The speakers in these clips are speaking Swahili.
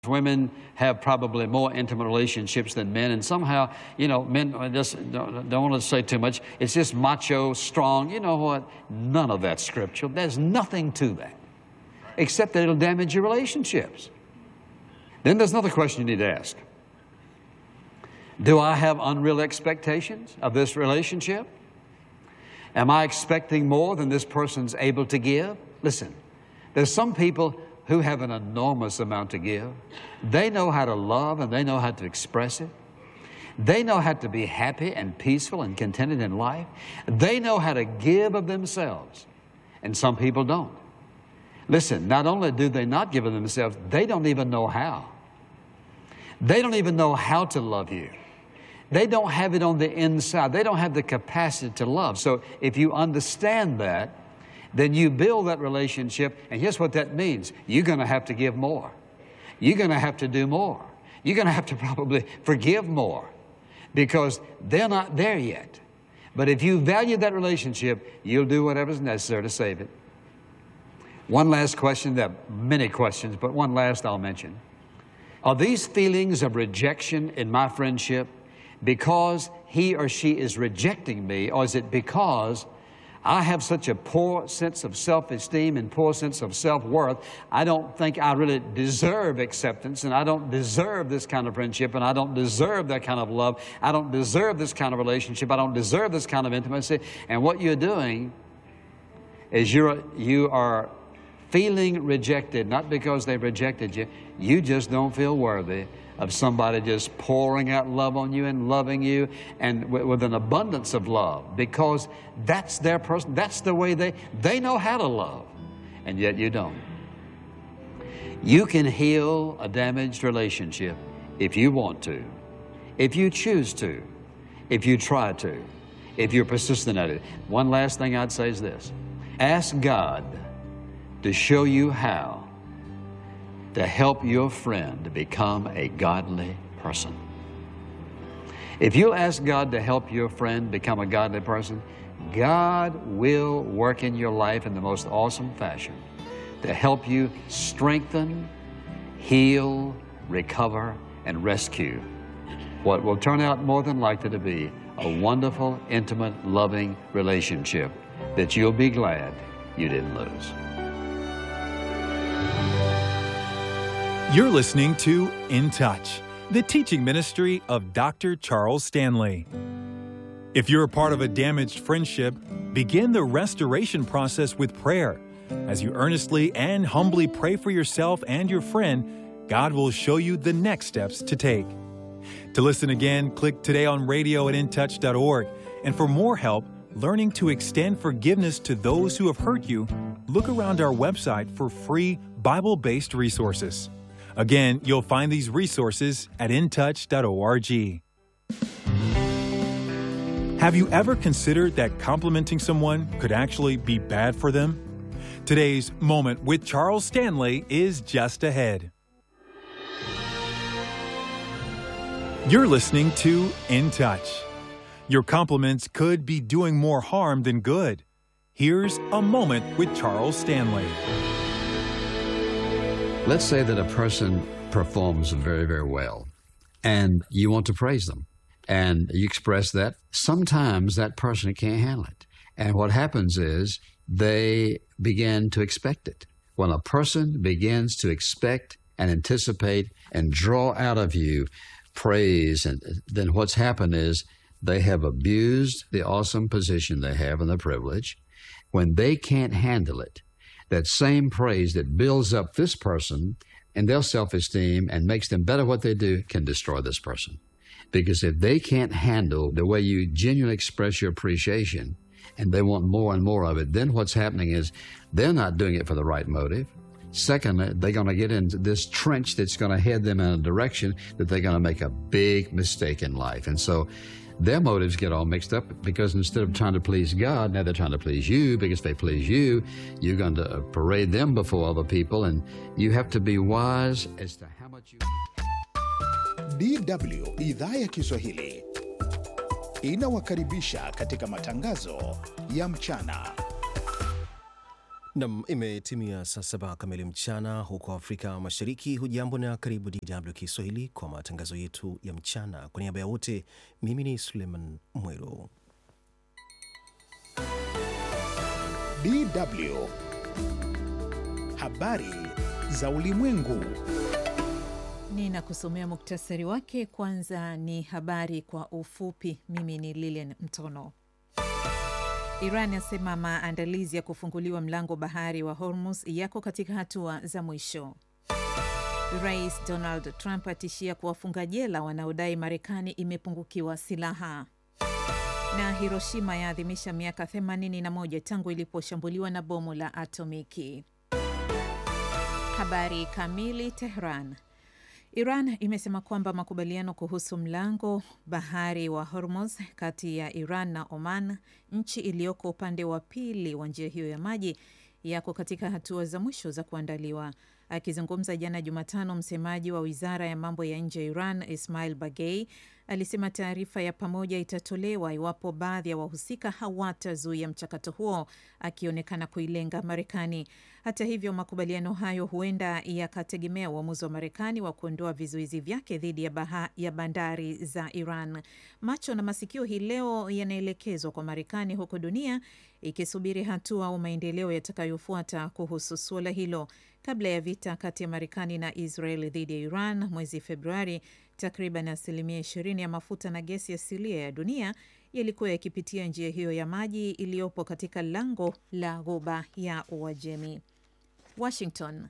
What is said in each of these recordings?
Women have probably more intimate relationships than men, and somehow, you know, men I just don't, don't want to say too much. It's just macho, strong. You know what? None of that's scriptural. There's nothing to that, except that it'll damage your relationships. Then there's another question you need to ask Do I have unreal expectations of this relationship? Am I expecting more than this person's able to give? Listen, there's some people who have an enormous amount to give. They know how to love and they know how to express it. They know how to be happy and peaceful and contented in life. They know how to give of themselves. And some people don't. Listen, not only do they not give of themselves, they don't even know how. They don't even know how to love you. They don't have it on the inside. They don't have the capacity to love. So if you understand that, then you build that relationship, and here's what that means you're going to have to give more. You're going to have to do more. You're going to have to probably forgive more because they're not there yet. But if you value that relationship, you'll do whatever's necessary to save it. One last question, there are many questions, but one last I'll mention. Are these feelings of rejection in my friendship because he or she is rejecting me, or is it because I have such a poor sense of self esteem and poor sense of self worth. I don't think I really deserve acceptance, and I don't deserve this kind of friendship, and I don't deserve that kind of love. I don't deserve this kind of relationship. I don't deserve this kind of intimacy. And what you're doing is you're, you are feeling rejected, not because they've rejected you, you just don't feel worthy of somebody just pouring out love on you and loving you and w- with an abundance of love because that's their person that's the way they they know how to love and yet you don't you can heal a damaged relationship if you want to if you choose to if you try to if you're persistent at it one last thing i'd say is this ask god to show you how to help your friend to become a godly person. If you'll ask God to help your friend become a godly person, God will work in your life in the most awesome fashion to help you strengthen, heal, recover, and rescue what will turn out more than likely to be a wonderful, intimate, loving relationship that you'll be glad you didn't lose. You're listening to In Touch, the teaching ministry of Dr. Charles Stanley. If you're a part of a damaged friendship, begin the restoration process with prayer. As you earnestly and humbly pray for yourself and your friend, God will show you the next steps to take. To listen again, click today on radio at intouch.org. And for more help learning to extend forgiveness to those who have hurt you, look around our website for free Bible based resources. Again, you'll find these resources at intouch.org. Have you ever considered that complimenting someone could actually be bad for them? Today's Moment with Charles Stanley is just ahead. You're listening to In Touch. Your compliments could be doing more harm than good. Here's a moment with Charles Stanley. Let's say that a person performs very, very well, and you want to praise them, and you express that. Sometimes that person can't handle it. And what happens is they begin to expect it. When a person begins to expect and anticipate and draw out of you praise, and then what's happened is they have abused the awesome position they have and the privilege. When they can't handle it, that same praise that builds up this person and their self esteem and makes them better what they do can destroy this person. Because if they can't handle the way you genuinely express your appreciation and they want more and more of it, then what's happening is they're not doing it for the right motive. Secondly, they're going to get into this trench that's going to head them in a direction that they're going to make a big mistake in life. And so their motives get all mixed up because instead of trying to please God, now they're trying to please you because if they please you, you're going to parade them before other people, and you have to be wise as to how much you. DW idhaa ya Kiswahili inawakaribisha katika matangazo ya mchana. Nam, imetimia saa saba kamili mchana huko Afrika Mashariki. Hujambo na karibu DW Kiswahili kwa matangazo yetu ya mchana. Kwa niaba ya wote, mimi ni Suleiman Mwero. DW habari za ulimwengu. Ninakusomea muktasari wake. Kwanza ni habari kwa ufupi. Mimi ni Lilian Mtono. Iran yasema maandalizi ya kufunguliwa mlango bahari wa Hormuz yako katika hatua za mwisho. Rais Donald Trump atishia kuwafunga jela wanaodai Marekani imepungukiwa silaha. Na Hiroshima yaadhimisha miaka 81 tangu iliposhambuliwa na bomu la atomiki. Habari kamili. Tehran. Iran imesema kwamba makubaliano kuhusu mlango bahari wa Hormuz kati ya Iran na Oman, nchi iliyoko upande wa pili wa njia hiyo ya maji, yako katika hatua za mwisho za kuandaliwa. Akizungumza jana Jumatano, msemaji wa wizara ya mambo ya nje ya Iran Ismail Bagei alisema taarifa ya pamoja itatolewa iwapo baadhi ya wahusika hawatazuia mchakato huo, akionekana kuilenga Marekani. Hata hivyo, makubaliano hayo huenda yakategemea uamuzi wa Marekani wa kuondoa vizuizi vyake dhidi ya, baha, ya bandari za Iran. Macho na masikio hii leo yanaelekezwa kwa Marekani, huku dunia ikisubiri hatua au maendeleo yatakayofuata kuhusu suala hilo. Kabla ya vita kati ya Marekani na Israel dhidi ya Iran mwezi Februari, takriban asilimia ishirini ya mafuta na gesi asilia ya dunia yalikuwa yakipitia njia hiyo ya maji iliyopo katika lango la Ghuba ya Uajemi. Washington.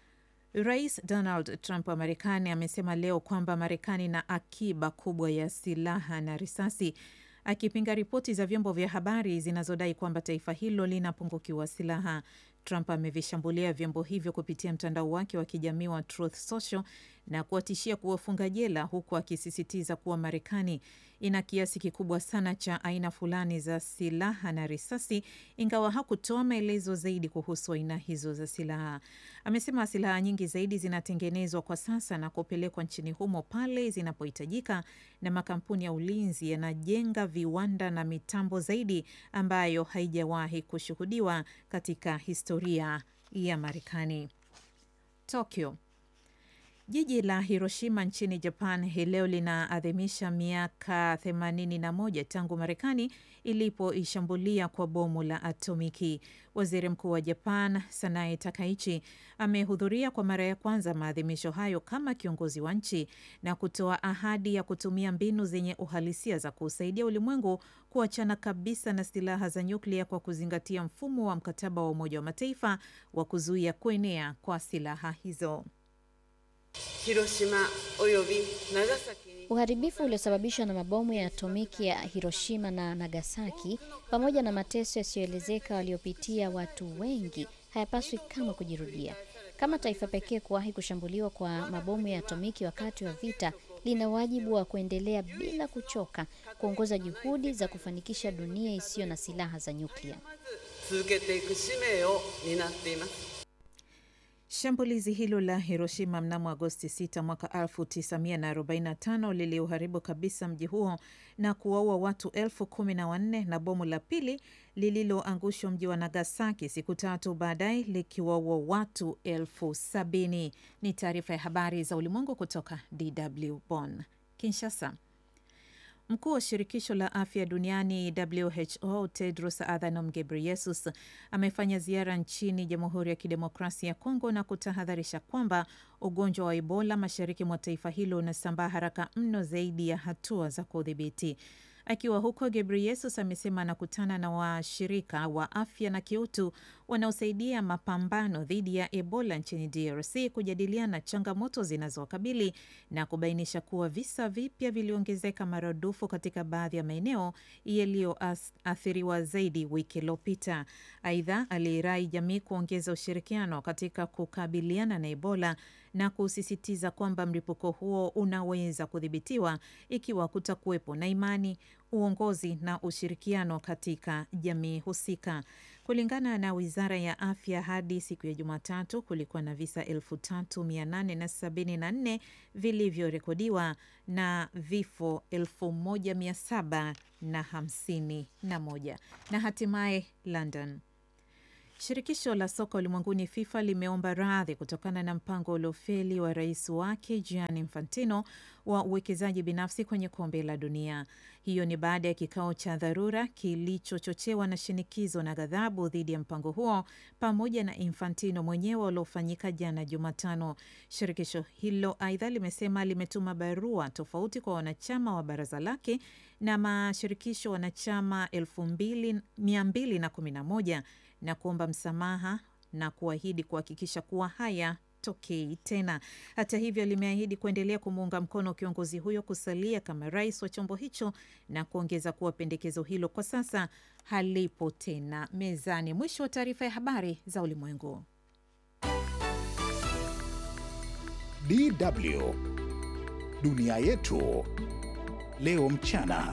Rais Donald Trump wa Marekani amesema leo kwamba Marekani ina akiba kubwa ya silaha na risasi, akipinga ripoti za vyombo vya habari zinazodai kwamba taifa hilo linapungukiwa silaha. Trump amevishambulia vyombo hivyo kupitia mtandao wake wa kijamii wa Truth Social na kuwatishia kuwafunga jela, huku akisisitiza kuwa Marekani ina kiasi kikubwa sana cha aina fulani za silaha na risasi, ingawa hakutoa maelezo zaidi kuhusu aina hizo za silaha. Amesema silaha nyingi zaidi zinatengenezwa kwa sasa na kupelekwa nchini humo pale zinapohitajika, na makampuni ya ulinzi yanajenga viwanda na mitambo zaidi ambayo haijawahi kushuhudiwa katika historia ya Marekani. Tokyo. Jiji la Hiroshima nchini Japan hii leo linaadhimisha miaka 81 tangu Marekani ilipoishambulia kwa bomu la atomiki. Waziri Mkuu wa Japan Sanae Takaichi amehudhuria kwa mara ya kwanza maadhimisho hayo kama kiongozi wa nchi na kutoa ahadi ya kutumia mbinu zenye uhalisia za kusaidia ulimwengu kuachana kabisa na silaha za nyuklia kwa kuzingatia mfumo wa mkataba wa Umoja wa Mataifa wa kuzuia kuenea kwa silaha hizo. Uharibifu uliosababishwa na mabomu ya atomiki ya Hiroshima na Nagasaki pamoja na mateso yasiyoelezeka waliopitia watu wengi hayapaswi kamwe kujirudia. Kama taifa pekee kuwahi kushambuliwa kwa mabomu ya atomiki wakati wa vita, lina wajibu wa kuendelea bila kuchoka kuongoza juhudi za kufanikisha dunia isiyo na silaha za nyuklia. Shambulizi hilo la Hiroshima mnamo Agosti 6 mwaka 1945 liliuharibu kabisa mji huo na kuwaua watu elfu kumi na wanne na bomu la pili lililoangushwa mji wa Nagasaki siku tatu baadaye likiwaua watu elfu sabini. Ni taarifa ya habari za ulimwengu kutoka DW Bonn. Kinshasa. Mkuu wa shirikisho la afya duniani WHO Tedros Adhanom Ghebreyesus amefanya ziara nchini Jamhuri ya Kidemokrasia ya Kongo na kutahadharisha kwamba ugonjwa wa Ebola mashariki mwa taifa hilo unasambaa haraka mno zaidi ya hatua za kudhibiti. Akiwa huko, Ghebreyesus amesema anakutana na washirika wa afya na kiutu wanaosaidia mapambano dhidi ya Ebola nchini DRC kujadiliana changamoto zinazowakabili na kubainisha kuwa visa vipya viliongezeka maradufu katika baadhi ya maeneo yaliyoathiriwa zaidi wiki iliyopita. Aidha, aliirai jamii kuongeza ushirikiano katika kukabiliana na Ebola na kusisitiza kwamba mlipuko huo unaweza kudhibitiwa ikiwa kutakuwepo na imani, uongozi na ushirikiano katika jamii husika. Kulingana na wizara ya afya, hadi siku ya Jumatatu kulikuwa na visa 3874 vilivyorekodiwa na vifo 1751 na hatimaye London Shirikisho la soka ulimwenguni FIFA limeomba radhi kutokana na mpango uliofeli wa rais wake Gianni Infantino wa uwekezaji binafsi kwenye kombe la dunia. Hiyo ni baada ya kikao cha dharura kilichochochewa na shinikizo na ghadhabu dhidi ya mpango huo pamoja na Infantino mwenyewe uliofanyika jana Jumatano. Shirikisho hilo aidha limesema limetuma barua tofauti kwa wanachama wa baraza lake na mashirikisho wanachama 2211 na kuomba msamaha na kuahidi kuhakikisha kuwa haya tokei tena. Hata hivyo, limeahidi kuendelea kumuunga mkono kiongozi huyo kusalia kama rais wa chombo hicho na kuongeza kuwa pendekezo hilo kwa sasa halipo tena mezani. Mwisho wa taarifa ya habari za ulimwengu. DW dunia yetu leo mchana.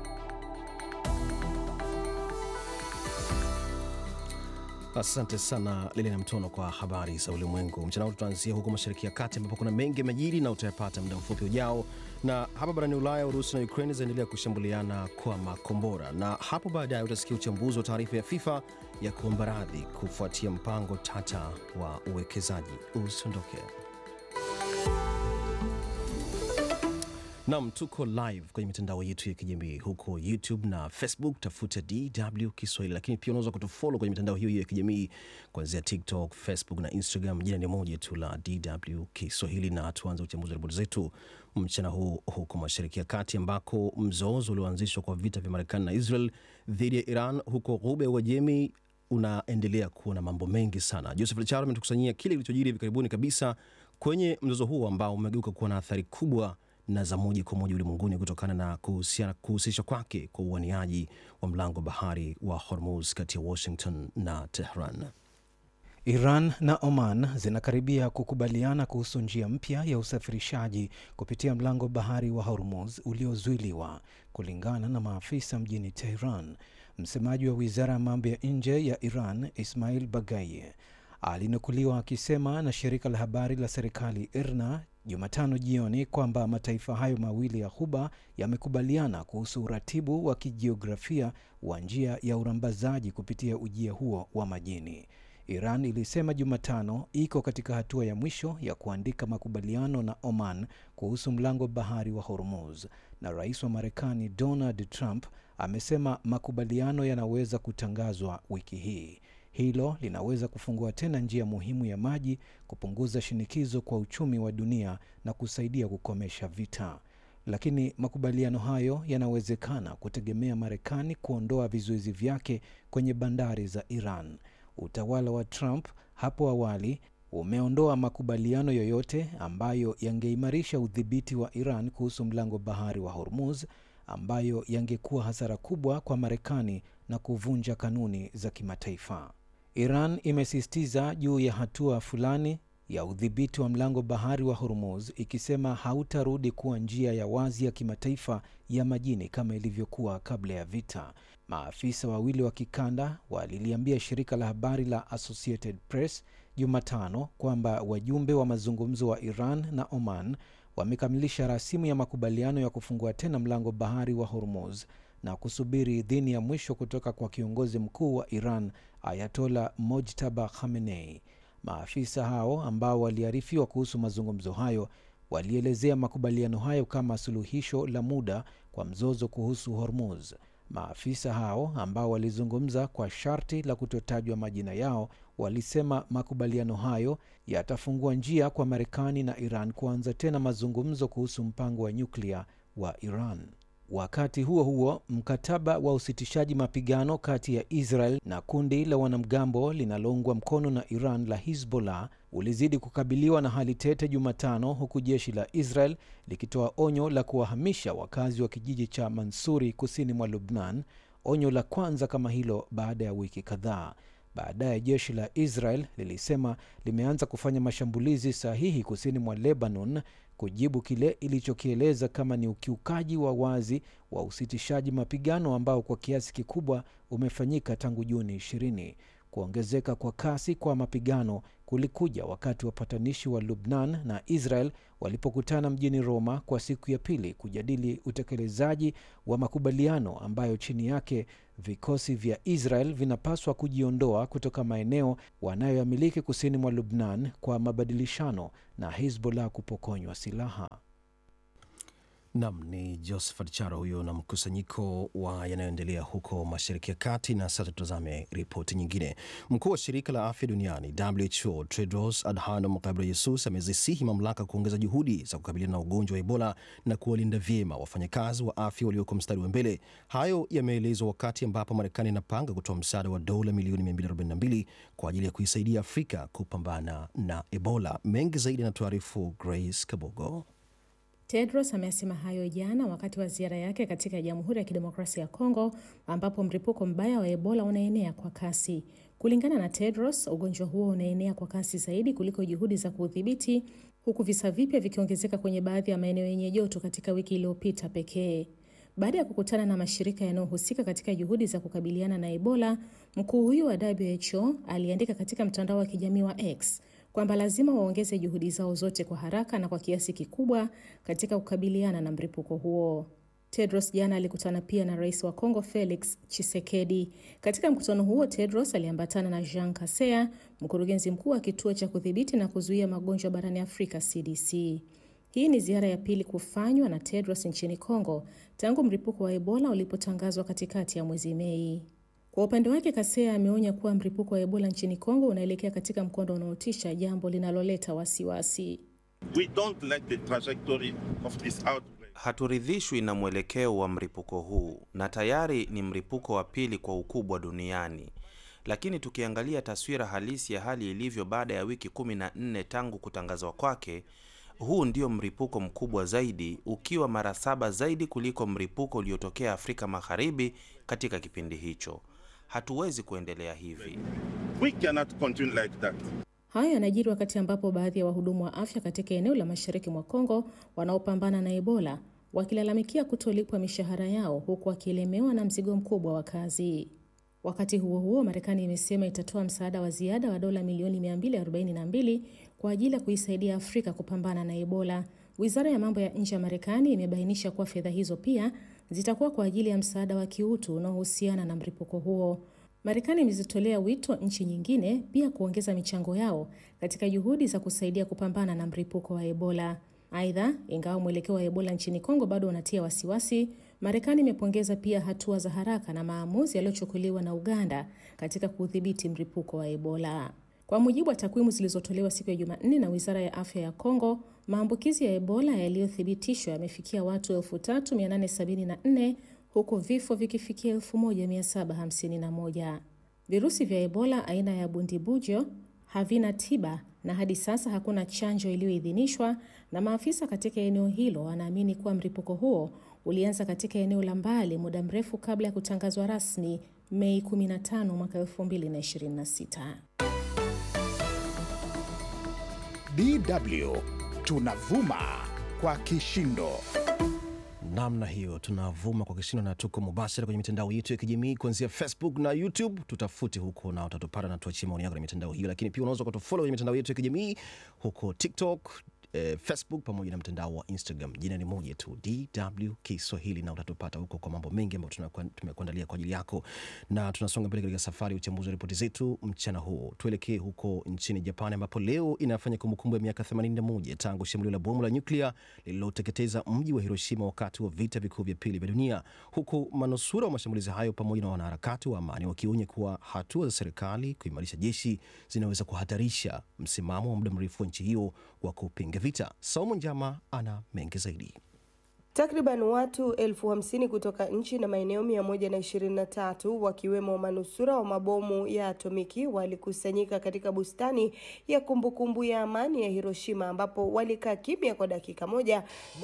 Asante sana Lili na Mtono kwa habari za ulimwengu mchana huu. Tutaanzia huko Mashariki ya Kati ambapo kuna mengi yamejiri na utayapata muda mfupi ujao. Na hapa barani Ulaya, Urusi na Ukraine zinaendelea kushambuliana kwa makombora, na hapo baadaye utasikia uchambuzi wa taarifa ya FIFA ya kuomba radhi kufuatia mpango tata wa uwekezaji. Usiondoke. Nam, tuko live kwenye mitandao yetu ya kijamii huko YouTube na Facebook, tafuta DW Kiswahili, lakini pia unaweza kutufollow kwenye mitandao hiyo hiyo ya kijamii kuanzia TikTok, Facebook na Instagram. Jina ni moja tu la DW Kiswahili, na tuanze uchambuzi wa ripoti zetu mchana huu huko Mashariki ya Kati, ambako mzozo ulioanzishwa kwa vita vya Marekani na Israel dhidi ya Iran huko Ghuba ya Uajemi unaendelea kuwa na mambo mengi sana. Joseph Charo ametukusanyia kile kilichojiri hivi karibuni kabisa kwenye mzozo huo ambao umegeuka kuwa na athari kubwa na za moja kwa moja ulimwenguni kutokana na kuhusisha kwake kwa uaniaji wa mlango bahari wa Hormuz kati ya Washington na Tehran. Iran na Oman zinakaribia kukubaliana kuhusu njia mpya ya usafirishaji kupitia mlango bahari wa Hormuz uliozuiliwa, kulingana na maafisa mjini Tehran. Msemaji wa wizara ya mambo ya nje ya Iran Ismail Bagai alinukuliwa akisema na shirika la habari la serikali IRNA Jumatano jioni kwamba mataifa hayo mawili ya Ghuba yamekubaliana kuhusu uratibu wa kijiografia wa njia ya urambazaji kupitia ujia huo wa majini. Iran ilisema Jumatano iko katika hatua ya mwisho ya kuandika makubaliano na Oman kuhusu mlango bahari wa Hormuz, na rais wa Marekani Donald Trump amesema makubaliano yanaweza kutangazwa wiki hii. Hilo linaweza kufungua tena njia muhimu ya maji, kupunguza shinikizo kwa uchumi wa dunia na kusaidia kukomesha vita. Lakini makubaliano hayo yanawezekana kutegemea Marekani kuondoa vizuizi vyake kwenye bandari za Iran. Utawala wa Trump hapo awali umeondoa makubaliano yoyote ambayo yangeimarisha udhibiti wa Iran kuhusu mlango bahari wa Hormuz, ambayo yangekuwa hasara kubwa kwa Marekani na kuvunja kanuni za kimataifa. Iran imesisitiza juu ya hatua fulani ya udhibiti wa mlango bahari wa Hormuz, ikisema hautarudi kuwa njia ya wazi ya kimataifa ya majini kama ilivyokuwa kabla ya vita. Maafisa wawili wa kikanda waliliambia shirika la habari la Associated Press Jumatano kwamba wajumbe wa mazungumzo wa Iran na Oman wamekamilisha rasimu ya makubaliano ya kufungua tena mlango bahari wa Hormuz na kusubiri idhini ya mwisho kutoka kwa kiongozi mkuu wa Iran Ayatola Mojtaba Khamenei. Maafisa hao ambao waliarifiwa kuhusu mazungumzo hayo walielezea makubaliano hayo kama suluhisho la muda kwa mzozo kuhusu Hormuz. Maafisa hao ambao walizungumza kwa sharti la kutotajwa majina yao walisema makubaliano hayo yatafungua njia kwa Marekani na Iran kuanza tena mazungumzo kuhusu mpango wa nyuklia wa Iran. Wakati huo huo, mkataba wa usitishaji mapigano kati ya Israel na kundi la wanamgambo linaloungwa mkono na Iran la Hizbollah ulizidi kukabiliwa na hali tete Jumatano, huku jeshi la Israel likitoa onyo la kuwahamisha wakazi wa kijiji cha Mansuri kusini mwa Lubnan, onyo la kwanza kama hilo baada ya wiki kadhaa. Baadaye jeshi la Israel lilisema limeanza kufanya mashambulizi sahihi kusini mwa Lebanon kujibu kile ilichokieleza kama ni ukiukaji wa wazi wa usitishaji mapigano ambao kwa kiasi kikubwa umefanyika tangu Juni 20. Kuongezeka kwa kasi kwa mapigano kulikuja wakati wapatanishi wa Lubnan na Israel walipokutana mjini Roma kwa siku ya pili kujadili utekelezaji wa makubaliano ambayo chini yake vikosi vya Israel vinapaswa kujiondoa kutoka maeneo wanayoyamiliki kusini mwa Lubnan kwa mabadilishano na Hizbollah kupokonywa silaha. Nam ni Josephat Charo huyo na mkusanyiko wa yanayoendelea huko Mashariki ya Kati. Na sasa tutazame ripoti nyingine. Mkuu wa shirika la afya duniani WHO Tedros Adhanom Ghebreyesus amezisihi mamlaka kuongeza juhudi za kukabiliana na ugonjwa wa Ebola na kuwalinda vyema wafanyakazi wa afya walioko mstari wa mbele. Hayo yameelezwa wakati ambapo Marekani inapanga kutoa msaada wa dola milioni 242 kwa ajili ya kuisaidia Afrika kupambana na Ebola. Mengi zaidi anatuarifu Grace Kabogo. Tedros amesema hayo jana wakati wa ziara yake katika Jamhuri ya Kidemokrasia ya Kongo ambapo mlipuko mbaya wa Ebola unaenea kwa kasi. Kulingana na Tedros, ugonjwa huo unaenea kwa kasi zaidi kuliko juhudi za kuudhibiti, huku visa vipya vikiongezeka kwenye baadhi ya maeneo yenye joto katika wiki iliyopita pekee. Baada ya kukutana na mashirika yanayohusika katika juhudi za kukabiliana na Ebola, mkuu huyu wa WHO aliandika katika mtandao wa kijamii wa X kwamba lazima waongeze juhudi zao zote kwa haraka na kwa kiasi kikubwa katika kukabiliana na mlipuko huo. Tedros jana alikutana pia na rais wa Kongo Felix Tshisekedi. Katika mkutano huo, Tedros aliambatana na Jean Kasea, mkurugenzi mkuu wa kituo cha kudhibiti na kuzuia magonjwa barani Afrika CDC. Hii ni ziara ya pili kufanywa na Tedros nchini Kongo tangu mlipuko wa Ebola ulipotangazwa katikati ya mwezi Mei. Kwa upande wake Kasea ameonya kuwa mlipuko wa Ebola nchini Kongo unaelekea katika mkondo unaotisha, jambo linaloleta wasiwasi. Haturidhishwi na mwelekeo wa mlipuko huu, na tayari ni mlipuko wa pili kwa ukubwa duniani. Lakini tukiangalia taswira halisi ya hali ilivyo baada ya wiki kumi na nne tangu kutangazwa kwake, huu ndio mlipuko mkubwa zaidi, ukiwa mara saba zaidi kuliko mlipuko uliotokea Afrika Magharibi katika kipindi hicho. Hatuwezi kuendelea hivi. We cannot continue like that. Hayo yanajiri wakati ambapo baadhi ya wahudumu wa afya katika eneo la mashariki mwa Kongo wanaopambana na Ebola wakilalamikia kutolipwa mishahara yao huku wakielemewa na mzigo mkubwa wa kazi. Wakati huo huo, Marekani imesema itatoa msaada wa ziada wa dola milioni 242 kwa ajili ya kuisaidia Afrika kupambana na Ebola. Wizara ya mambo ya nje ya Marekani imebainisha kuwa fedha hizo pia zitakuwa kwa ajili ya msaada wa kiutu unaohusiana na mlipuko huo. Marekani imezitolea wito nchi nyingine pia kuongeza michango yao katika juhudi za kusaidia kupambana na mlipuko wa Ebola. Aidha, ingawa mwelekeo wa Ebola nchini Kongo bado unatia wasiwasi, Marekani imepongeza pia hatua za haraka na maamuzi yaliyochukuliwa na Uganda katika kudhibiti mlipuko wa Ebola. Kwa mujibu wa takwimu zilizotolewa siku ya Jumanne na Wizara ya Afya ya Kongo, maambukizi ya Ebola yaliyothibitishwa yamefikia watu 3874 huku vifo vikifikia 1751. Virusi vya Ebola aina ya Bundibujo havina tiba na hadi sasa hakuna chanjo iliyoidhinishwa, na maafisa katika eneo hilo wanaamini kuwa mlipuko huo ulianza katika eneo la mbali muda mrefu kabla ya kutangazwa rasmi Mei 15 mwaka 2026. DW tunavuma kwa kishindo. namna hiyo tunavuma kwa kishindo na tuko mubashara kwenye mitandao yetu ya kijamii kuanzia facebook na youtube tutafute huko na utatupata na tuachie maoni yako kwenye mitandao hiyo lakini pia unaweza kutufollow kwenye mitandao yetu ya kijamii huko tiktok eh, facebook pamoja na mtandao wa instagram jina ni moja tu dw kiswahili na utatupata huko kwa mambo mengi ambayo tunakuwa- tumekuandalia kwa ajili yako na tunasonga mbele katika safari ya uchambuzi wa ripoti zetu mchana huu tuelekee huko nchini japan ambapo leo inafanya kumbukumbu ya miaka 81 tangu shambulio la bomu la nyuklia lililoteketeza mji wa hiroshima wakati wa vita vikuu vya pili vya dunia huku manusura wa mashambulizi hayo pamoja na wanaharakati wa amani wakionya kuwa hatua za serikali kuimarisha jeshi zinaweza kuhatarisha msimamo wa muda mrefu wa nchi hiyo wa kupinga vita saumu njama ana mengi zaidi Takriban watu elfu hamsini kutoka nchi na maeneo 123 wakiwemo manusura wa mabomu ya atomiki walikusanyika katika bustani ya kumbukumbu ya amani ya Hiroshima ambapo walikaa kimya kwa dakika moja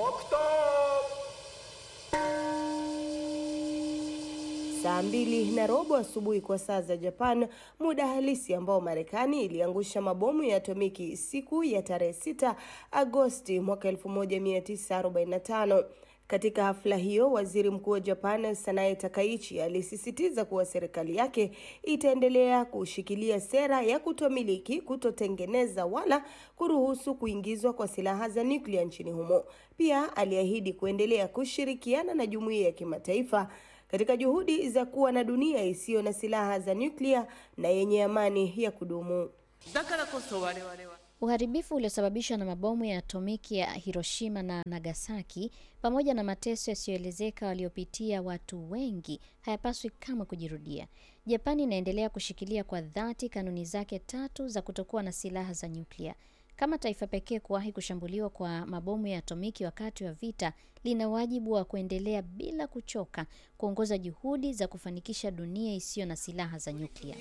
saa mbili na robo asubuhi kwa saa za Japan, muda halisi ambao Marekani iliangusha mabomu ya atomiki siku ya tarehe 6 Agosti mwaka 1945. Katika hafla hiyo, waziri mkuu wa Japan Sanae Takaichi alisisitiza kuwa serikali yake itaendelea kushikilia sera ya kutomiliki, kutotengeneza wala kuruhusu kuingizwa kwa silaha za nyuklia nchini humo. Pia aliahidi kuendelea kushirikiana na jumuiya ya kimataifa katika juhudi za kuwa na dunia isiyo na silaha za nyuklia na yenye amani ya kudumu. Uharibifu uliosababishwa na mabomu ya atomiki ya Hiroshima na Nagasaki pamoja na mateso yasiyoelezeka waliopitia watu wengi hayapaswi kamwe kujirudia. Japani inaendelea kushikilia kwa dhati kanuni zake tatu za kutokuwa na silaha za nyuklia. Kama taifa pekee kuwahi kushambuliwa kwa mabomu ya atomiki wakati wa vita, lina wajibu wa kuendelea bila kuchoka kuongoza juhudi za kufanikisha dunia isiyo na silaha za nyuklia.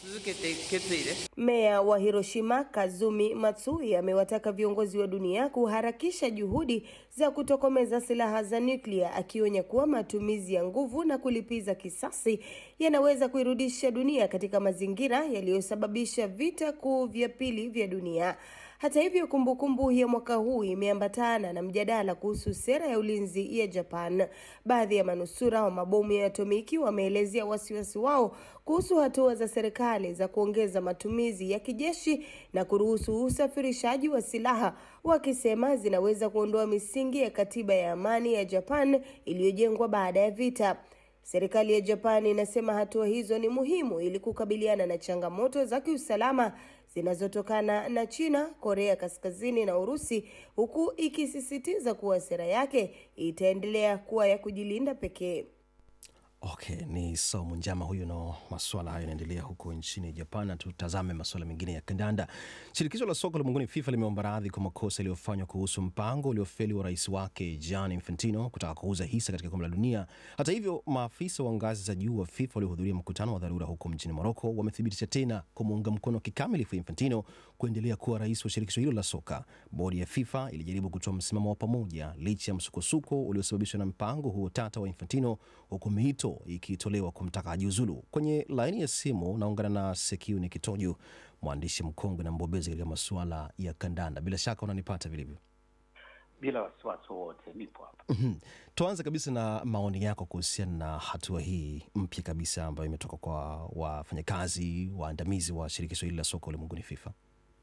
Meya wa Hiroshima Kazumi Matsui amewataka viongozi wa dunia kuharakisha juhudi za kutokomeza silaha za nyuklia, akionya kuwa matumizi ya nguvu na kulipiza kisasi yanaweza kuirudisha dunia katika mazingira yaliyosababisha vita kuu vya pili vya dunia. Hata hivyo, kumbukumbu ya mwaka huu imeambatana na mjadala kuhusu sera ya ulinzi ya Japan. Baadhi ya manusura wa mabomu ya atomiki wameelezea wasiwasi wao kuhusu hatua za serikali za kuongeza matumizi ya kijeshi na kuruhusu usafirishaji wa silaha, wakisema zinaweza kuondoa misingi ya katiba ya amani ya Japan iliyojengwa baada ya vita. Serikali ya Japan inasema hatua hizo ni muhimu ili kukabiliana na changamoto za kiusalama zinazotokana na China, Korea Kaskazini na Urusi, huku ikisisitiza kuwa sera yake itaendelea kuwa ya kujilinda pekee. Okay, ni Saumu Njama huyu na masuala hayo yanaendelea huko nchini Japan. Na tutazame masuala mengine ya kandanda. Shirikisho la soka ulimwenguni FIFA limeomba radhi kwa makosa yaliyofanywa kuhusu mpango uliofeli wa rais wake Gianni Infantino kutaka kuuza hisa katika kombe la dunia. Hata hivyo, maafisa wa ngazi za juu wa FIFA waliohudhuria mkutano wa dharura huko mjini Moroko wamethibitisha tena kumuunga mkono kikamilifu Infantino kuendelea kuwa rais wa shirikisho hilo la soka. Bodi ya FIFA ilijaribu kutoa msimamo wa pamoja licha ya msukosuko uliosababishwa na mpango huo tata wa Infantino, huku miito ikitolewa kumtaka ajiuzulu. Kwenye laini ya simu naungana na Sekiuni Kitoju, mwandishi mkongwe na mbobezi katika masuala ya kandanda. Bila shaka unanipata vilivyo? Bila wasiwasi wowote, nipo hapa. Mhm. Tuanze kabisa na maoni yako kuhusiana na hatua hii mpya kabisa ambayo imetoka kwa wafanyakazi waandamizi wa shirikisho hili la soka ulimwenguni FIFA.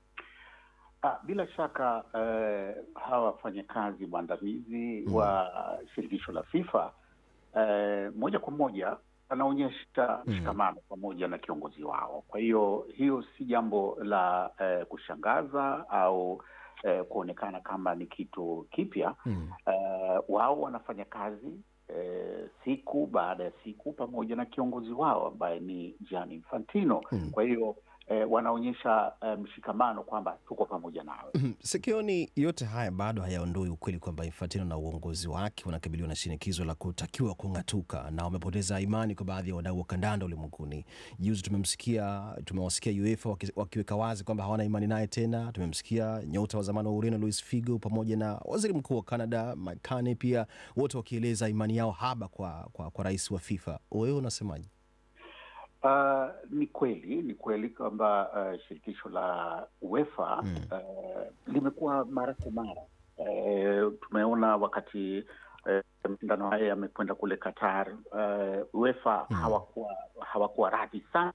Ah, bila shaka eh, hawa wafanyakazi waandamizi wa shirikisho la FIFA eh, moja kwa moja wanaonyesha mshikamano pamoja na kiongozi wao. Kwa hiyo hiyo si jambo la eh, kushangaza au eh, kuonekana kama ni kitu kipya. Eh, wao wanafanya kazi eh, siku baada ya siku pamoja na kiongozi wao ambaye ni Gianni Infantino. Kwa hiyo eh, wanaonyesha eh, mshikamano kwamba tuko pamoja nawe. Mhm. Sikioni yote haya bado hayaondoi ukweli kwamba Infantino na uongozi wake wanakabiliwa na shinikizo la kutakiwa kung'atuka na wamepoteza imani kwa baadhi ya wadau wa kandanda ulimwenguni. Juzi tumemsikia tumewasikia UEFA waki- wakiweka wazi kwamba hawana imani naye tena. Tumemsikia nyota wa zamani wa Ureno Luis Figo pamoja na waziri mkuu wa Canada Mike Carney pia wote wakieleza imani yao haba kwa, kwa, kwa rais wa FIFA. Wewe unasemaje? Uh, ni kweli ni kweli kwamba uh, shirikisho la UEFA uh, limekuwa mara kwa mara uh, tumeona wakati uh, mashindano haya yamekwenda kule Qatar uh, UEFA hawakuwa hawakuwa radhi sana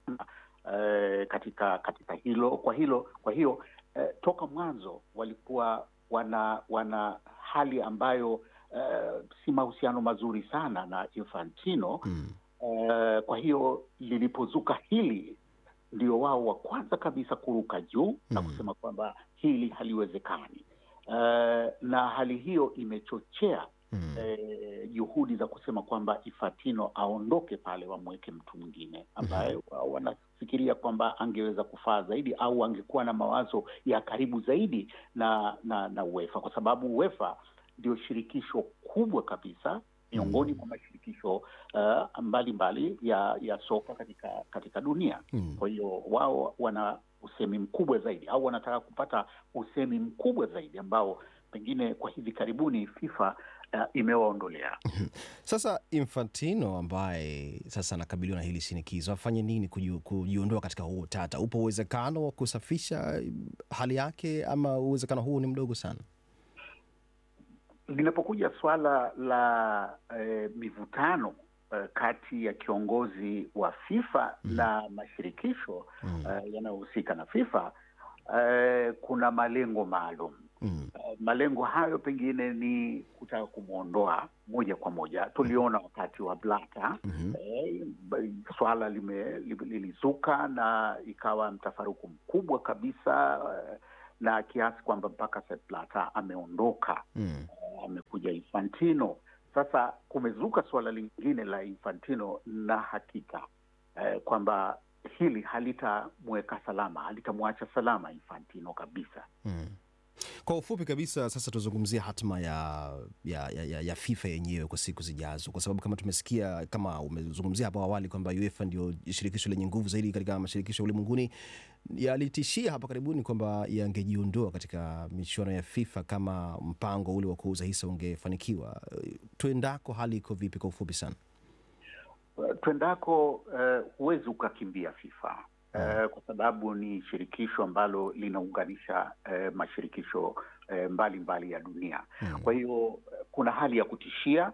uh, katika katika hilo kwa hilo kwa hiyo uh, toka mwanzo walikuwa wana wana hali ambayo uh, si mahusiano mazuri sana na Infantino Uh, kwa hiyo lilipozuka hili ndio wao wa kwanza kabisa kuruka juu na kusema kwamba hili haliwezekani. Uh, na hali hiyo imechochea eh, juhudi za kusema kwamba Infantino aondoke pale, wamweke mtu mwingine ambaye wao wanafikiria kwamba angeweza kufaa zaidi au angekuwa na mawazo ya karibu zaidi na na, na UEFA kwa sababu UEFA ndio shirikisho kubwa kabisa miongoni mwa mashirikisho uh, mbalimbali ya ya soka katika katika dunia. Kwa hiyo wao wana usemi mkubwa zaidi au wanataka kupata usemi mkubwa zaidi ambao pengine kwa hivi karibuni FIFA uh, imewaondolea. Sasa Infantino ambaye sasa anakabiliwa na hili shinikizo afanye nini kuji- kujiondoa katika huo tata? Upo uwezekano wa kusafisha hali yake ama uwezekano huu ni mdogo sana? Linapokuja swala la eh, mivutano eh, kati ya kiongozi wa FIFA na mashirikisho eh, yanayohusika na FIFA eh, kuna malengo maalum Uh, malengo hayo pengine ni kutaka kumwondoa moja kwa moja. Tuliona wakati wa Blata eh, b- swala lime- li- lilizuka na ikawa mtafaruku mkubwa kabisa eh, na kiasi kwamba mpaka Sepp Blatter ameondoka Mm. amekuja Infantino. Sasa kumezuka suala lingine la Infantino na hakika eh, kwamba hili halitamweka salama, halitamwacha salama Infantino kabisa. Mm. Kwa ufupi kabisa, sasa tuzungumzie hatma ya, ya, ya, ya, ya FIFA yenyewe kwa siku zijazo, kwa sababu kama tumesikia, kama umezungumzia hapo awali kwamba UEFA ndio shirikisho lenye nguvu zaidi katika mashirikisho ulimwenguni, yalitishia hapa karibuni kwamba yangejiondoa katika michuano ya FIFA kama mpango ule wa kuuza hisa ungefanikiwa. Tuendako, hali iko vipi kwa ufupi sana? Uh, twendako eh, huwezi ukakimbia FIFA eh, kwa sababu ni shirikisho ambalo linaunganisha eh, mashirikisho eh, mbalimbali ya dunia. Kwa hiyo eh, kuna hali ya kutishia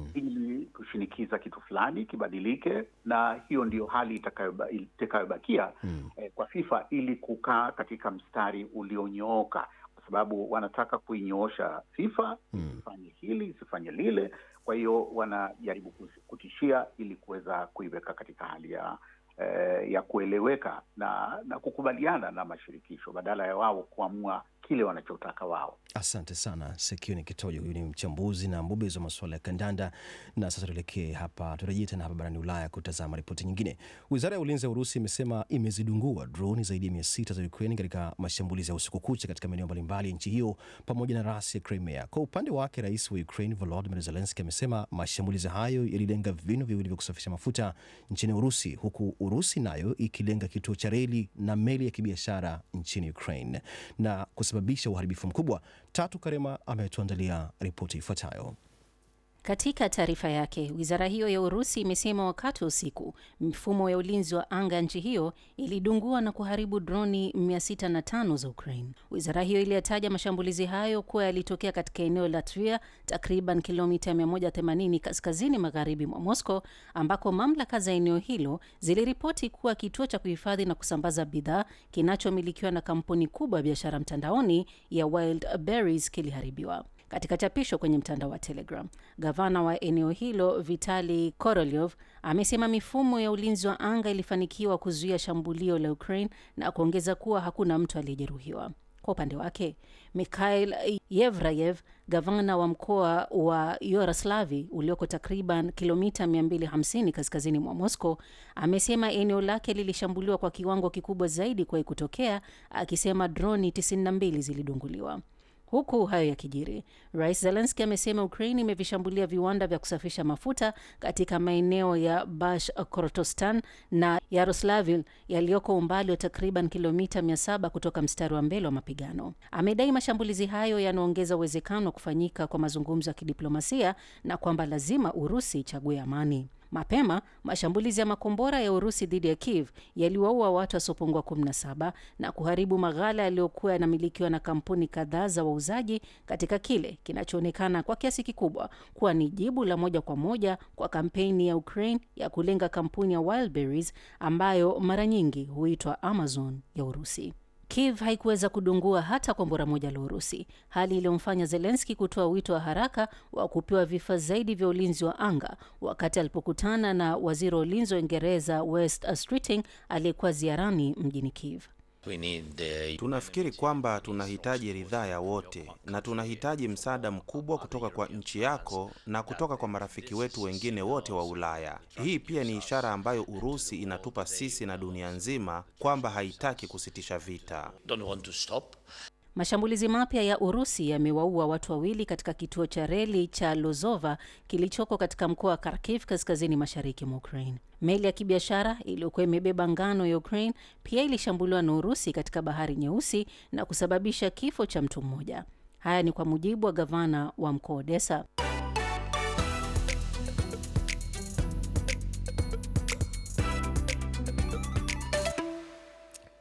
ili kushinikiza kitu fulani kibadilike, na hiyo ndio hali itakayoba- itakayobakia eh, kwa FIFA ili kukaa katika mstari ulionyooka, kwa sababu wanataka kuinyoosha FIFA isifanye hili isifanye lile. Kwa hiyo wanajaribu kus- kutishia ili kuweza kuiweka katika hali ya eh, ya kueleweka na na kukubaliana na mashirikisho badala ya wao kuamua kile wanachotaka wao. Asante sana Sekioni Kitojo, huyu ni mchambuzi na mbobezi wa masuala ya kandanda. Na sasa tuelekee hapa, turejee tena hapa barani Ulaya kutazama ripoti nyingine. Wizara ya ulinzi ya Urusi imesema imezidungua droni zaidi ya mia sita za Ukraine katika mashambulizi ya usiku kucha katika maeneo mbalimbali ya nchi hiyo pamoja na rasi ya Crimea. Kwa upande wake, rais wa Ukraine Volodymyr Zelensky amesema mashambulizi hayo yalilenga vinu viwili vya kusafisha mafuta nchini Urusi, huku Urusi nayo ikilenga kituo cha reli na meli ya kibiashara nchini Ukraine na kusababisha uharibifu mkubwa. Tatu Karema ametuandalia ripoti ifuatayo. Katika taarifa yake, wizara hiyo ya Urusi imesema wakati wa usiku mifumo ya ulinzi wa anga ya nchi hiyo ilidungua na kuharibu droni 605 za Ukraine. Wizara hiyo iliyataja mashambulizi hayo kuwa yalitokea katika eneo la Tver, takriban kilomita 180 kaskazini magharibi mwa Moscow, ambako mamlaka za eneo hilo ziliripoti kuwa kituo cha kuhifadhi na kusambaza bidhaa kinachomilikiwa na kampuni kubwa ya biashara mtandaoni ya Wild Berries kiliharibiwa. Katika chapisho kwenye mtandao wa Telegram, gavana wa eneo hilo Vitali Korolyov amesema mifumo ya ulinzi wa anga ilifanikiwa kuzuia shambulio la Ukraine na kuongeza kuwa hakuna mtu aliyejeruhiwa. Kwa upande wake, Mikhail Yevrayev, gavana wa mkoa wa Yoroslavi ulioko takriban kilomita 250 kaskazini mwa Moscow, amesema eneo lake lilishambuliwa kwa kiwango kikubwa zaidi kuwahi kutokea, akisema droni 92 zilidunguliwa. Huku hayo yakijiri, rais Zelenski amesema Ukraine imevishambulia viwanda vya kusafisha mafuta katika maeneo ya Bash Kortostan na Yaroslavl yaliyoko umbali wa takriban kilomita 700 kutoka mstari wa mbele wa mapigano. Amedai mashambulizi hayo yanaongeza uwezekano wa kufanyika kwa mazungumzo ya kidiplomasia na kwamba lazima Urusi ichague amani. Mapema mashambulizi ya makombora ya Urusi dhidi ya Kiev yaliwaua watu wasiopungua 17 na kuharibu maghala yaliyokuwa yanamilikiwa na kampuni kadhaa za wauzaji katika kile kinachoonekana kwa kiasi kikubwa kuwa ni jibu la moja kwa moja kwa kampeni ya Ukraine ya kulenga kampuni ya Wildberries ambayo mara nyingi huitwa Amazon ya Urusi. Kiev haikuweza kudungua hata kombora moja la Urusi, hali iliyomfanya Zelenski kutoa wito wa haraka wa kupewa vifaa zaidi vya ulinzi wa anga wakati alipokutana na waziri wa ulinzi wa Uingereza West Streeting aliyekuwa ziarani mjini Kiev. Tunafikiri kwamba tunahitaji ridhaa ya wote na tunahitaji msaada mkubwa kutoka kwa nchi yako na kutoka kwa marafiki wetu wengine wote wa Ulaya. Hii pia ni ishara ambayo Urusi inatupa sisi na dunia nzima kwamba haitaki kusitisha vita. Mashambulizi mapya ya Urusi yamewaua watu wawili katika kituo cha reli cha Lozova kilichoko katika mkoa wa Kharkiv kaskazini mashariki mwa Ukraine. Meli ya kibiashara iliyokuwa imebeba ngano ya Ukraine pia ilishambuliwa na Urusi katika bahari Nyeusi na kusababisha kifo cha mtu mmoja. Haya ni kwa mujibu wa gavana wa mkoa Odessa.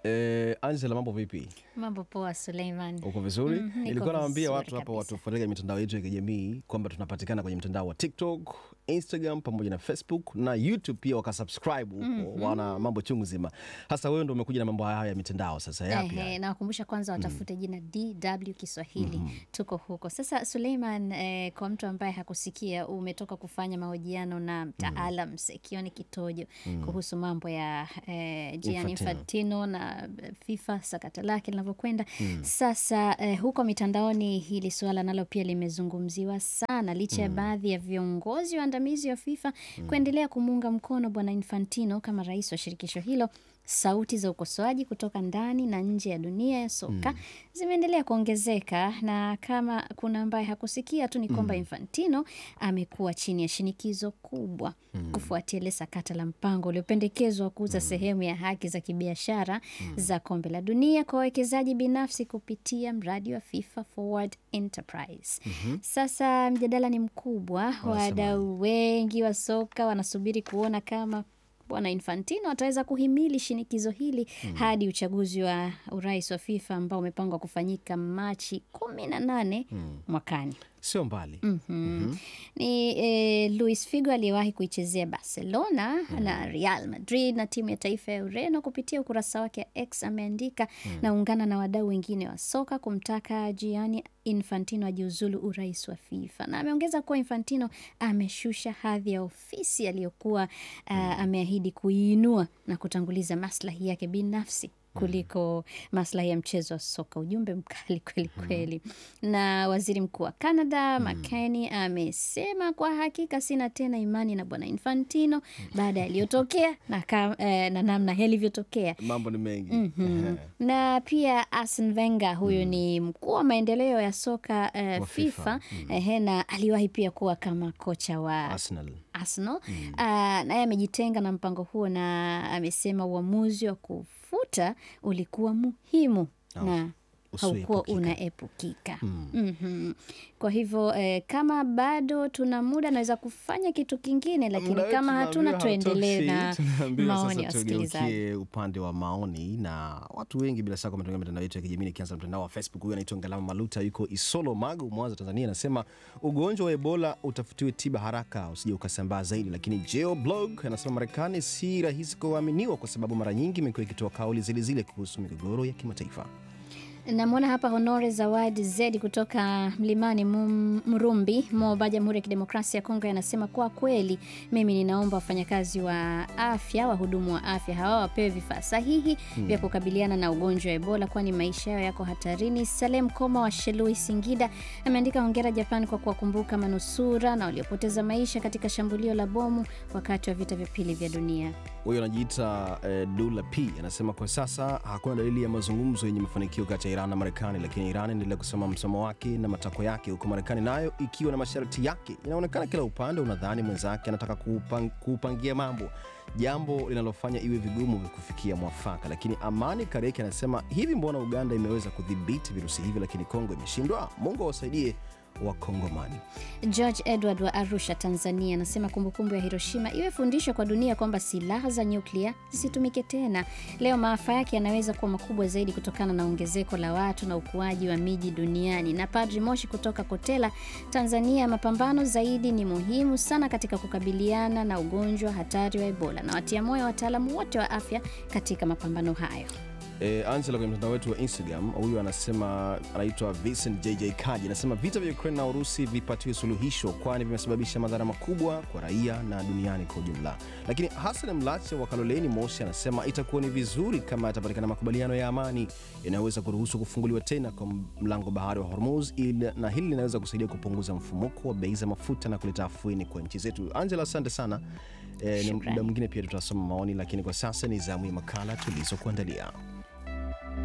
Eh, Angela, mambo vipi? Mambo poa, Suleiman. Uko vizuri? Mhm, niko Nilikuwa nawaambia vizuri watu hapa kabisa. watufuatilie kwenye mitandao yetu ya kijamii kwamba tunapatikana kwenye mtandao wa TikTok, Instagram pamoja na Facebook na YouTube pia wakasubscribe huko, Mhm. wana mambo chungu zima. Hasa wewe ndio umekuja na mambo haya ya mitandao sasa, yapi haya? Ehe, nawakumbusha kwanza watafute jina DW Kiswahili. Tuko huko sasa. Suleiman, eh, kwa mtu ambaye hakusikia, umetoka kufanya mahojiano na mtaalam Sekioni Kitojo kuhusu mambo ya eh, Gianni Infantino. Infantino na eh, FIFA sakata lake linavyokwenda sasa. Eh, huko mitandaoni hili suala nalo pia limezungumziwa sana, licha ya baadhi ya viongozi waandamizi wa FIFA kuendelea kumuunga mkono bwana Infantino kama rais wa shirikisho hilo. Sauti za ukosoaji kutoka ndani na nje ya dunia ya soka zimeendelea kuongezeka, na kama kuna ambaye hakusikia tu ni kwamba Infantino amekuwa chini ya shinikizo kubwa kufuatia ile sakata la mpango uliopendekezwa wa kuuza sehemu ya haki za kibiashara za kombe la dunia kwa wawekezaji binafsi kupitia mradi wa FIFA Forward Enterprise. Sasa mjadala ni mkubwa, wadau wengi wa soka wanasubiri kuona kama bwana Infantino ataweza kuhimili shinikizo hili hadi uchaguzi wa urais wa FIFA ambao umepangwa kufanyika Machi kumi na nane mwakani. Sio mbali. Mhm. Ni eh, Luis Figo aliyewahi kuichezea Barcelona na Real Madrid na timu ya taifa ya Ureno. Kupitia ukurasa wake wa X ameandika naungana na wadau wengine wa soka kumtaka Gianni Infantino ajiuzulu urais wa FIFA, na ameongeza kuwa Infantino ameshusha hadhi ya ofisi aliyokuwa ah, ameahidi kuiinua na kutanguliza maslahi yake binafsi kuliko maslahi ya mchezo wa soka. Ujumbe mkali kweli kweli. Na waziri mkuu wa Canada McCartney amesema kwa hakika sina tena imani na bwana Infantino baada ya yaliyotokea na, ka- eh, na namna yalivyotokea. Mambo ni mengi. Mhm. Ehe. Na pia Arsene Wenger huyu ni mkuu wa maendeleo ya soka eh, Wa FIFA, FIFA. ehe, na aliwahi pia kuwa kama kocha wa Arsenal. Arsenal. Ah, naye amejitenga na mpango huo na amesema uamuzi wa kufuta ulikuwa muhimu na haukuwa usioepukika. unaepukika. Mhm. Kwa hivyo eh, kama bado tuna muda naweza kufanya kitu kingine, lakini Muda wetu kama hatuna tunaambiwa tuendelee hautoshi. na Tunaambiwa maoni ya sasa wasikilizaji. tugeukie upande wa maoni na watu wengi bila shaka wametumia mitandao yetu ya kijamii nikianza na mtandao wa Facebook. Huyu anaitwa Ngalama Maluta, yuko Isolo Magu, Mwanza, Tanzania, anasema ugonjwa wa Ebola utafutiwe tiba haraka usije ukasambaa zaidi. Lakini Geo Blog anasema Marekani si rahisi kuaminiwa kwa sababu mara nyingi imekuwa ikitoa kauli zile zile kuhusu migogoro ya kimataifa. Namwona hapa Honore Zawadi Zedi kutoka Mlimani Mum- Mrumbi, Moba, Jamhuri ya Kidemokrasia ya Kongo, anasema kwa kweli, mimi ninaomba wafanyakazi wa afya, wahudumu wa afya hawa wapewe vifaa sahihi vya kukabiliana na ugonjwa wa Ebola, kwani maisha yao yako hatarini. Salem Koma wa Shelui, Singida, ameandika hongera Japan kwa kuwakumbuka manusura na waliopoteza maisha katika shambulio la bomu wakati wa vita vya pili vya dunia. Huyo anajiita eh, Dula P anasema kwa sasa hakuna dalili ya mazungumzo yenye mafanikio kati ya Iran na Marekani, lakini Iran inaendelea kusema msimamo wake na matakwa yake, huku Marekani nayo ikiwa na masharti yake. Inaonekana kila upande unadhani mwenzake anataka kuupang, kuupangia mambo, jambo linalofanya iwe vigumu kufikia mwafaka. Lakini Amani Kareki anasema hivi, mbona Uganda imeweza kudhibiti virusi hivi, lakini Kongo imeshindwa? Mungu awasaidie Wakongomani. George Edward wa Arusha, Tanzania, anasema kumbukumbu ya Hiroshima iwe fundisho kwa dunia kwamba silaha za nyuklia zisitumike tena. Leo maafa yake yanaweza kuwa makubwa zaidi kutokana na ongezeko la watu na ukuaji wa miji duniani. Na Padri Moshi kutoka Kotela, Tanzania, mapambano zaidi ni muhimu sana katika kukabiliana na ugonjwa hatari wa Ebola, na watia moyo wataalamu wote wa afya katika mapambano hayo. E, Angela kwenye mtandao wetu wa Instagram, huyu anasema anaitwa Vincent JJ Kaji, anasema vita vya Ukraine na Urusi vipatiwe suluhisho, kwani vimesababisha madhara makubwa kwa raia na duniani kwa ujumla. Lakini Hassan Mlache wa Kaloleni Moshi anasema itakuwa ni vizuri kama yatapatikana makubaliano ya amani yanayoweza kuruhusu kufunguliwa tena kwa mlango bahari wa Hormuz, ili- na hili linaweza kusaidia kupunguza mfumuko wa bei za mafuta na kuleta afueni kwa nchi zetu. Angela, asante sana. E, ni Shukrani. muda mwingine pia tutasoma maoni, lakini kwa sasa ni zamu ya makala tulizokuandalia.